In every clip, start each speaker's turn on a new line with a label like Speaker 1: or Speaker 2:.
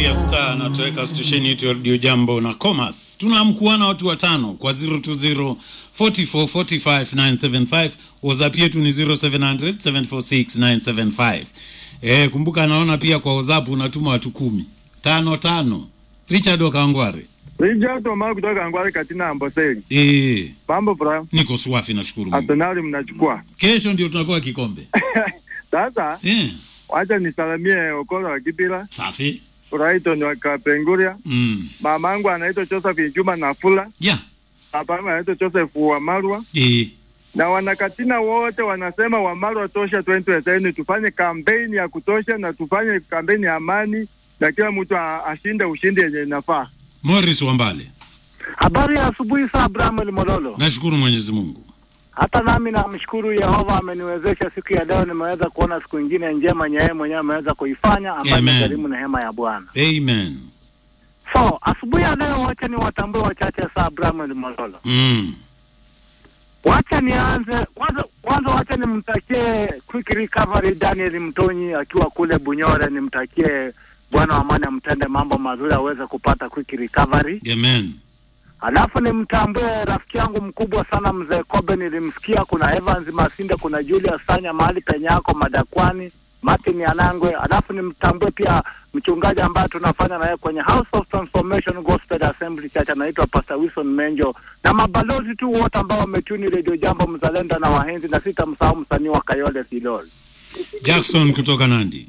Speaker 1: Maria Star anatoweka stesheni yetu ya Radio Jambo na Comas. Tunaamkuana watu watano kwa 020 44 45 975. WhatsApp yetu ni 0700 746 975. Eh, kumbuka naona pia kwa WhatsApp unatuma watu kumi tano tano. Richard Wakangware.
Speaker 2: Richard Omar kutoka Angwari Katina Amboseli.
Speaker 1: Eh,
Speaker 2: Mambo bra.
Speaker 1: niko swafi nashukuru Mungu.
Speaker 2: Arsenal mnachukua.
Speaker 1: Kesho ndio tunakuwa kikombe.
Speaker 2: Sasa
Speaker 1: Eh,
Speaker 2: wacha nisalamie Okola wa Kibira,
Speaker 1: safi.
Speaker 2: Brighton wa Kapenguria.
Speaker 1: Mm.
Speaker 2: Mamangu anaitwa Joseph Juma Nafula.
Speaker 1: Yeah.
Speaker 2: Babangu anaitwa Joseph Wamarwa.
Speaker 1: Eh,
Speaker 2: Na wanakatina wote wanasema Wamarwa tosha 2020 tufanye kampeni ya kutosha na tufanye kampeni ya amani na kila mtu a- ashinde ushindi yenye inafaa.
Speaker 1: Morris Wambale.
Speaker 3: Habari ya asubuhi saa Abraham Mololo.
Speaker 1: Nashukuru Mwenyezi Mungu.
Speaker 3: Hata nami namshukuru Yehova ameniwezesha siku ya leo, nimeweza kuona siku ingine njema nye yeye mwenyewe ameweza kuifanya, ambayo
Speaker 1: Amen.
Speaker 3: imegharimu neema ya Bwana.
Speaker 1: Amen.
Speaker 3: So asubuhi ya leo, wacha ni watambue wachache saa Abraham Mololo.
Speaker 1: Mm.
Speaker 3: Wacha nianze kwanza, kwanza wacha nimtakie quick recovery Daniel Mtonyi akiwa kule Bunyore, nimtakie Bwana wa amani amtende mambo mazuri aweze kupata quick recovery.
Speaker 1: Amen.
Speaker 3: Alafu nimtambue rafiki yangu mkubwa sana mzee Kobe, nilimsikia kuna Evans Masinde, kuna Julius Sanya mahali penye yako Madakwani, Martin Anangwe. Alafu nimtambue pia mchungaji ambaye tunafanya naye kwenye House of Transformation Gospel Assembly Church, anaitwa Pastor Wilson Menjo, na mabalozi tu wote ambao wametuni Radio Jambo Mzalenda na Wahenzi, na sitamsahau msanii wa Kayole Silol.
Speaker 1: Jackson kutoka Nandi.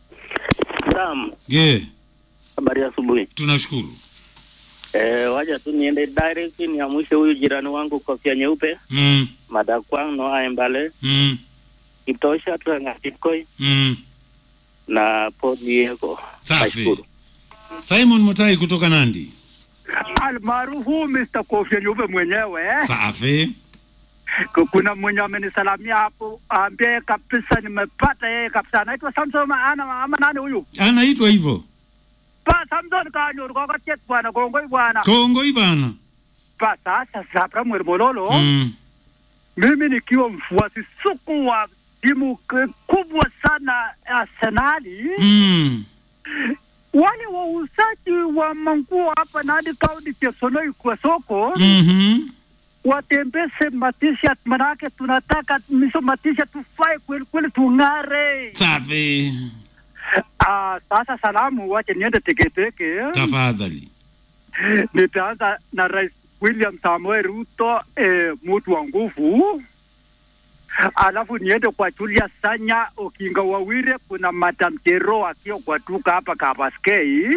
Speaker 4: Sam,
Speaker 1: Ye,
Speaker 4: habari ya asubuhi.
Speaker 1: tunashukuru.
Speaker 4: Eh, waja tu niende direct niamshe huyu jirani wangu kofia nyeupe
Speaker 1: Mm,
Speaker 4: Madakwang Noa Mbale
Speaker 1: mm,
Speaker 4: Kitosha Tuangatikoi
Speaker 1: mm.
Speaker 4: na Podiego.
Speaker 1: Safi. Simon Mutai kutoka Nandi.
Speaker 5: almaarufu Mr. Kofia Nyeupe mwenyewe
Speaker 1: Safi.
Speaker 5: Ku- kuna mwenye amenisalamia hapo, ambie kabisa nimepata yeye kabisa, anaitwa Samson ana ama nani huyu
Speaker 1: Anaitwa hivyo.
Speaker 5: pa Samson kanyoru kokatiet bwana kongoi bwana
Speaker 1: Kongoi bana.
Speaker 5: pa sasa Zabra Mweri Mololo
Speaker 1: Mm.
Speaker 5: mimi nikiwa mfuasi suku wa timu k- kubwa sana ya Arsenali
Speaker 1: Mm.
Speaker 5: wale wauzaji wa manguo hapa Nandi County Chesonoi kwa soko
Speaker 1: Mhm.
Speaker 5: watembeze matisha, manake tunataka miso matisha tufae kweli kweli, tung'are.
Speaker 1: Safi.
Speaker 5: Ah, sasa salamu, wache niende teketeke.
Speaker 1: Tafadhali.
Speaker 5: Nitaanza na Rais William Samoei Ruto, eh, mtu wa nguvu, alafu niende kwa Julius Sanya Okinga Wawire, kuna Madam Jero akiwa kwa duka hapa Kabaskei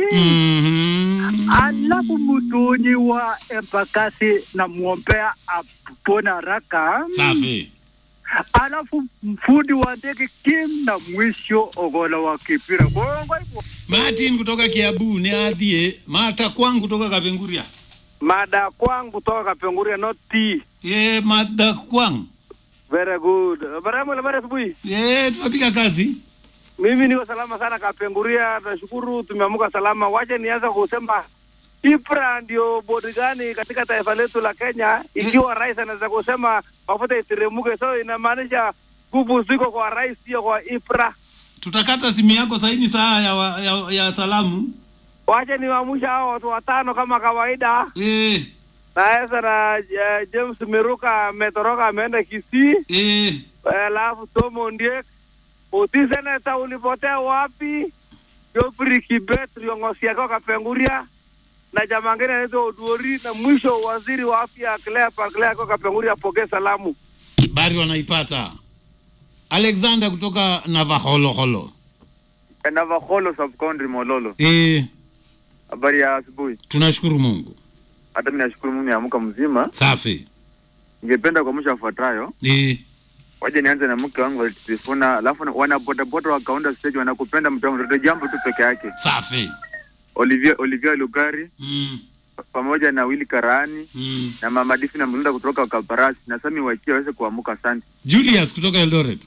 Speaker 1: Mhm.
Speaker 5: alafu mtoni wa Embakasi namwombea apone haraka.
Speaker 1: Safi.
Speaker 5: alafu mfundi wa ndege Kim na mwisho Ogola wa Kipira. Bongo hivyo.
Speaker 1: Martin kutoka Kiabu ni adhie. Mata kwangu kutoka Kapenguria.
Speaker 2: Mada kwangu kutoka Kapenguria not tea.
Speaker 1: Ye, mada kwangu.
Speaker 2: Very good. Baramu habari asubuhi.
Speaker 1: Ye, tunapiga kazi.
Speaker 2: Mimi niko salama sana Kapenguria, nashukuru tumeamuka salama. Wacha nianza kusema IPRA ndio bodi gani katika taifa letu la Kenya, ikiwa rais anaweza kusema mafuta iteremke, so inamaanisha nguvu ziko kwa rais, sio kwa IPRA.
Speaker 1: Tutakata simu yako saini saa ya, wa- ya, ya salamu.
Speaker 2: Wacha niwaamsha hao watu watano kama kawaida.
Speaker 1: Eh,
Speaker 2: Naweza na uh, James Miruka ametoroka ameenda Kisii,
Speaker 1: eh.
Speaker 2: alafu Tom Ondiek. Uti seneta ulipotea wapi? Geoffrey Kibet viongozi yake Kapenguria na jamaa ngine anaitwa Oduori, na mwisho waziri wa afya Claire Parclay kwa Kapenguria, apokee salamu.
Speaker 1: Bari wanaipata. Alexander kutoka Navaholoholo.
Speaker 2: Navakholo sub county Mololo.
Speaker 1: Eh,
Speaker 2: Habari ya asubuhi.
Speaker 1: tunashukuru Mungu.
Speaker 2: Hata mimi nashukuru Mungu niamka mzima.
Speaker 1: Safi.
Speaker 2: Ningependa kuamsha wafuatayo.
Speaker 1: Eh,
Speaker 2: Waje nianze na mke wangu Sifuna, alafu wana bodaboda wa Kaunda stage wanakupenda mtu wangu, ndio jambo tu peke yake.
Speaker 1: safi.
Speaker 2: Olivia Olivia Lugari
Speaker 1: Mm,
Speaker 2: pamoja na Willy Karani
Speaker 1: mm.
Speaker 2: na Mama Difi na Mlunda kutoka Kaparasi na Sami Wachia waweze kuamuka. Asante.
Speaker 1: Julius kutoka Eldoret.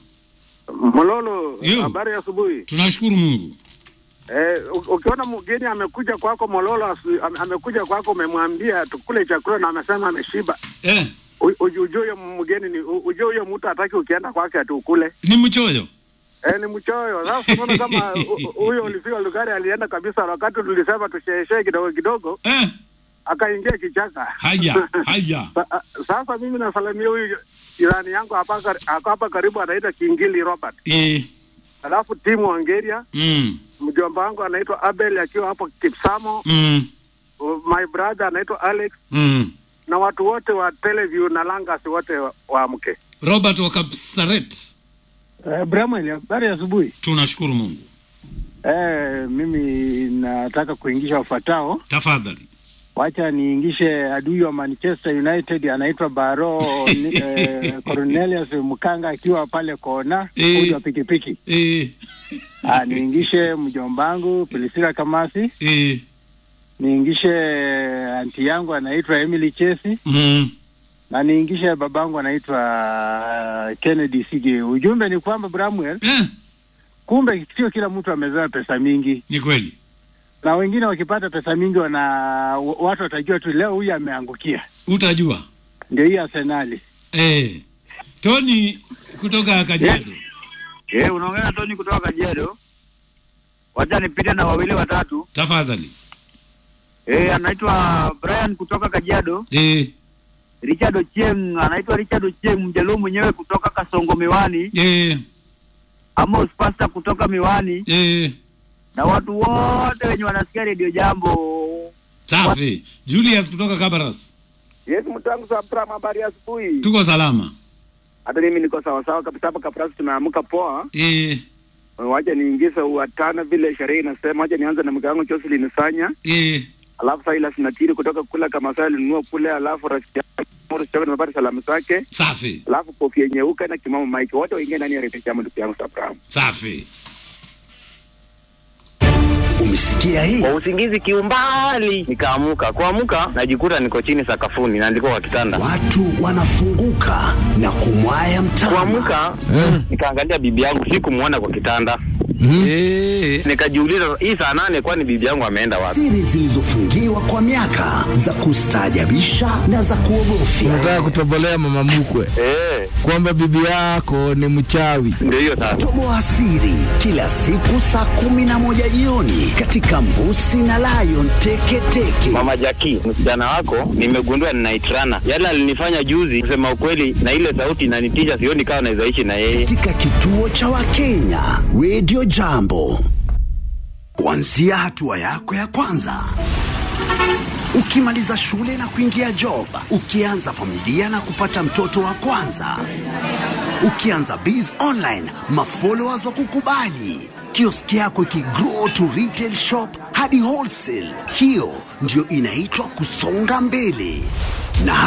Speaker 6: Mololo,
Speaker 1: Yo.
Speaker 6: habari ya asubuhi.
Speaker 1: Tunashukuru Mungu.
Speaker 6: Eh, u- ukiona mgeni amekuja kwako Mololo, asu- ame- amekuja kwako, umemwambia tukule chakula na amesema ameshiba,
Speaker 1: Eh,
Speaker 6: U- uju- ujue huyo mgeni ni u- ujue huyo mtu hataki ukienda kwake ati ukule.
Speaker 1: ni mchoyo.
Speaker 6: Eh, ni mchoyo. Sasa unaona kama hu- huyo ulifika Lugari alienda kabisa wakati tulisema tusheeshee kidogo kidogo,
Speaker 1: eh,
Speaker 6: akaingia kichaka.
Speaker 1: haya haya
Speaker 6: Sa- Sasa mimi nasalamia huyu jirani yangu hapa kar- ako hapa karibu anaitwa Kingili Robert,
Speaker 1: eh,
Speaker 6: alafu timu Wangeria,
Speaker 1: mm,
Speaker 6: mjomba wangu anaitwa Abel akiwa hapo Kipsamo,
Speaker 1: mm,
Speaker 6: my brother anaitwa Alex
Speaker 1: mm.
Speaker 6: na watu wote wa Teleview na Langas wote wa- waamke.
Speaker 1: robert wa kapsaret
Speaker 7: Uh, Bramwell, habari ya asubuhi.
Speaker 1: tunashukuru mungu
Speaker 7: Eh, mimi nataka kuingisha wafuatao.
Speaker 1: tafadhali
Speaker 7: Wacha niingishe adui wa Manchester United anaitwa Baro ni, eh, Cornelius Mkanga akiwa pale kona
Speaker 1: Eh.
Speaker 7: fundi wa pikipiki.
Speaker 1: eh,
Speaker 7: Ah, niingishe mjombangu Priscilla Kamasi,
Speaker 1: eh,
Speaker 7: niingishe anti yangu anaitwa Emily Chesi
Speaker 1: mm,
Speaker 7: na niingishe babangu anaitwa uh, Kennedy Sige. Ujumbe ni kwamba Bramwell,
Speaker 1: eh,
Speaker 7: kumbe sio kila mtu amezoea pesa mingi.
Speaker 1: ni kweli
Speaker 7: na wengine wakipata pesa mingi wana wa- watu watajua tu leo huyu ameangukia.
Speaker 1: utajua
Speaker 7: Ndio hii Arsenali.
Speaker 1: eh. tony kutoka kajiado
Speaker 8: Eh, unaongea na Tony kutoka Kajiado. Wacha nipite na wawili watatu.
Speaker 1: tafadhali
Speaker 8: Eh, anaitwa Brian kutoka Kajiado.
Speaker 1: eh,
Speaker 8: Richard Ochieng, anaitwa Richard Ochieng mjaluo mwenyewe kutoka Kasongo Miwani.
Speaker 1: eh,
Speaker 8: Amos Pasta kutoka Miwani
Speaker 1: eh.
Speaker 8: na watu wote wenye wanasikia redio Jambo.
Speaker 1: safi julius kutoka kabaras
Speaker 4: Yes, mtu wangu Sabram, habari ya asubuhi.
Speaker 1: tuko salama
Speaker 4: Hata mimi niko sawa sawa kabisa hapa Kaprasi, tumeamka poa.
Speaker 1: eh,
Speaker 4: Wacha niingize watano vile sherehe inasema. Wacha nianze na mke wangu Jocelyn Sanya,
Speaker 1: eh,
Speaker 4: alafu Silas Natiri kutoka kula kama sasa alinunua kule, alafu rafiki yangu Morris Chogo nimepata salamu zake,
Speaker 1: safi
Speaker 4: alafu Kofia Nyeuka na Kimamo Mike, wote waingie ndani ya redio Jambo, ndugu yangu Sabram.
Speaker 1: safi
Speaker 9: Umesikia hii?
Speaker 10: kwa usingizi kiumbali nikaamuka kuamuka najikuta niko chini sakafuni na ndiko kwa kitanda
Speaker 9: Watu wanafunguka na kumwaya mtama.
Speaker 10: kuamuka nikaangalia bibi yangu sikumwona kwa kitanda nikajiuliza hii saa nane kwani bibi yangu ameenda wapi
Speaker 9: Siri zilizofungiwa kwa miaka za kustaajabisha na za kuogofya.
Speaker 11: Unataka kutobolea mama mkwe
Speaker 10: Eh,
Speaker 11: kwamba bibi yako ni mchawi.
Speaker 10: ndio hiyo sasa
Speaker 9: Toboa siri kila siku saa kumi na moja jioni katika Mbusi na Lion Teketeke.
Speaker 10: mama jaki msichana wako nimegundua ninaitrana yale alinifanya juzi kusema ukweli na ile sauti inanitisha sioni kama nawezaishi na yeye
Speaker 9: katika kituo cha Wakenya Radio Jambo, kuanzia hatua yako ya kwanza ukimaliza shule na kuingia job, ukianza familia na kupata mtoto wa kwanza, ukianza biz online, mafollowers wa kukubali, kioski yako ikigrow to retail shop hadi wholesale. Hiyo ndio inaitwa kusonga mbele na